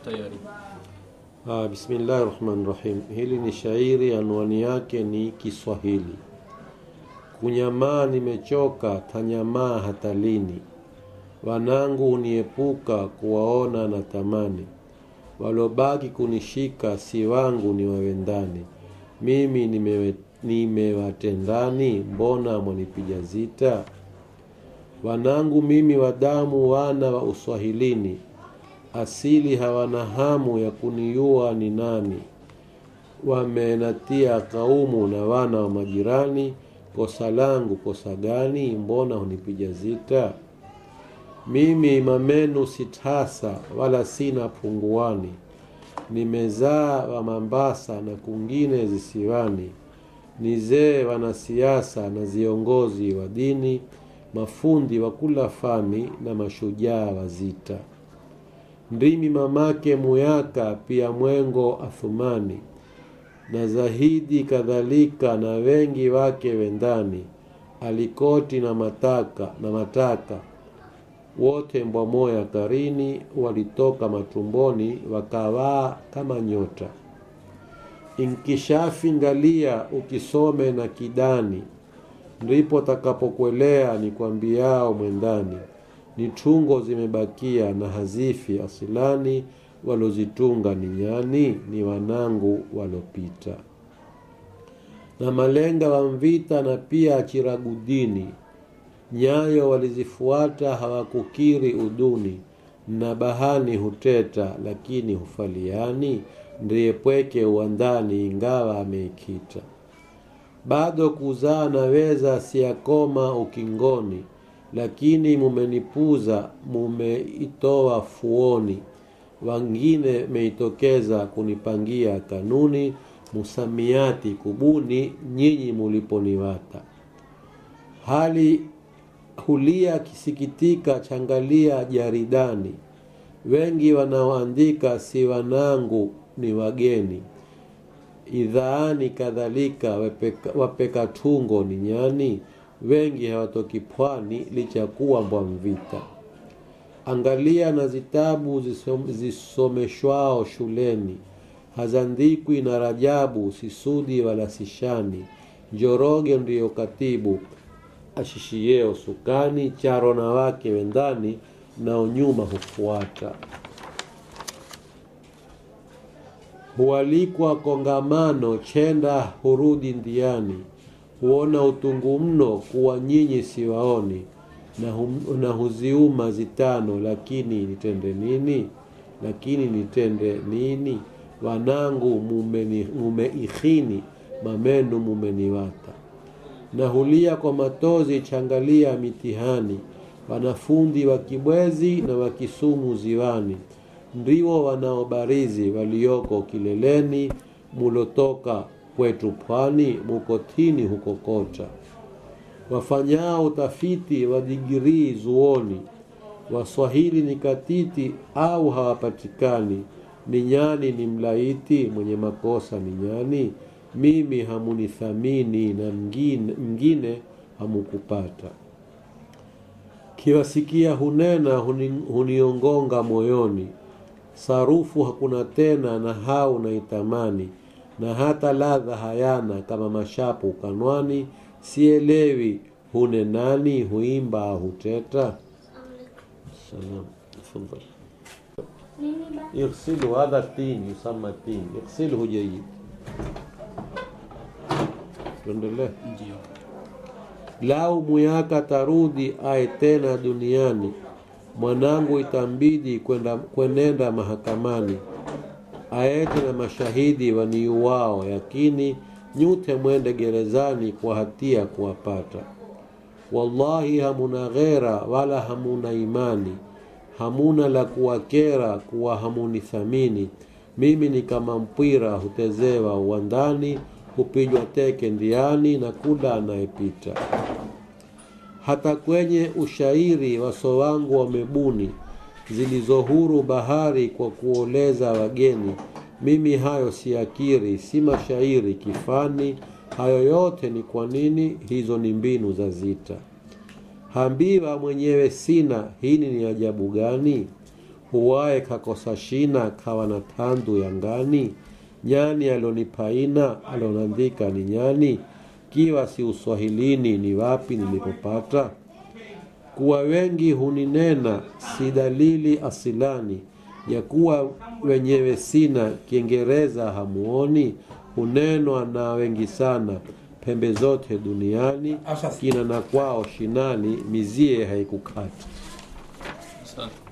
tayari. Ah, bismillahi rahmani rahim. Hili ni shairi, anwani yake ni Kiswahili. Kunyamaa nimechoka, tanyamaa hata lini? Wanangu uniepuka, kuwaona na tamani. Walobaki kunishika, si wangu ni wawendani. Mimi nimewe- nimewatendani, mbona mwanipiga zita? Wanangu mimi wa damu, wana wa uswahilini asili hawana hamu ya kunijua ni nani. Wamenatia kaumu na wana wa majirani, kosa langu kosa gani? Mbona hunipiga zita? Mimi imamenu sitasa, wala sina punguani. Nimezaa wa Mambasa na kungine zisiwani. Nizee wanasiasa na viongozi wa dini, mafundi wa kula fani na mashujaa wa zita ndimi mamake Muyaka, pia Mwengo Athumani na Zahidi kadhalika, na wengi wake wendani, Alikoti na Mataka na Mataka, wote mbwamoya karini, walitoka matumboni wakawaa kama nyota. Inkishafi ngalia, ukisome na kidani, ndipo takapokwelea nikwambiao mwendani ni tungo zimebakia na hazifi asilani, walozitunga ni nyani, ni wanangu walopita. Na malenga wa Mvita na pia Chiragudini, nyayo walizifuata hawakukiri uduni, na bahani huteta lakini hufaliani, ndiye pweke uwandani ingawa ameikita. Bado kuzaa naweza siyakoma ukingoni, lakini mumenipuza, mumeitoa fuoni. Wangine meitokeza kunipangia kanuni, musamiati kubuni, nyinyi muliponiwata. Hali hulia kisikitika, changalia jaridani. Wengi wanaoandika si wanangu, ni wageni. Idhaani kadhalika, wapeka, wapeka tungo ni nyani wengi hawatoki pwani licha kuwa mbwa Mvita. Angalia na zitabu zisom, zisomeshwao shuleni, hazandikwi na Rajabu, Sisudi wala Sishani. Njoroge ndiyo katibu ashishieo sukani, charo na wake wendani, nao nyuma hufuata. Hualikwa kongamano, chenda hurudi ndiani huona utungu mno kuwa nyinyi siwaoni, na, hum, na huziuma zitano, lakini nitende nini? Lakini nitende nini? Wanangu mumeni, mumeikhini, mamenu mumeniwata. Na hulia kwa matozi, changalia mitihani, wanafundi wa Kibwezi na wa Kisumu ziwani, ndiwo wanaobarizi walioko kileleni, mulotoka kwetu pwani mukotini huko Kota, wafanyao utafiti wa digirii zuoni, Waswahili ni katiti au hawapatikani, ni nyani ni mlaiti, mwenye makosa ni nyani, mimi hamunithamini na mngine, mngine hamukupata. Kiwasikia hunena huni, huniongonga moyoni, sarufu hakuna tena na hau naitamani na hata ladha hayana kama mashapu kanwani, sielewi hune nani, huimba huteta. Salam, tafadhali. Ighsilu hadha tin yusamma tin, ighsilhu jayyid. Tuendelee. Ndio. Lau Muyaka tarudi aye tena duniani, mwanangu itambidi kwenda kwenenda mahakamani aete na mashahidi waniuwao, yakini nyute mwende gerezani kwa hatia kuwapata. Wallahi hamuna ghera wala hamuna imani, hamuna la kuwakera kuwa hamuni thamini. Mimi ni kama mpwira hutezewa uwandani, hupigwa teke ndiani na kula anayepita. Hata kwenye ushairi waso wangu wamebuni zilizohuru bahari kwa kuoleza wageni. Mimi hayo siakiri, si mashairi kifani. Hayo yote ni kwa nini? Hizo ni mbinu za zita. Hambiwa mwenyewe sina, hili ni ajabu gani? huwaye kakosa shina kawa na tandu ya ngani nyani alonipaina alonandika ni nyani kiwa si uswahilini ni wapi nilipopata kuwa wengi huninena si dalili asilani ya kuwa wenyewe sina kiingereza hamuoni hunenwa na wengi sana pembe zote duniani Asante. kina na kwao shinani mizie haikukata Asante.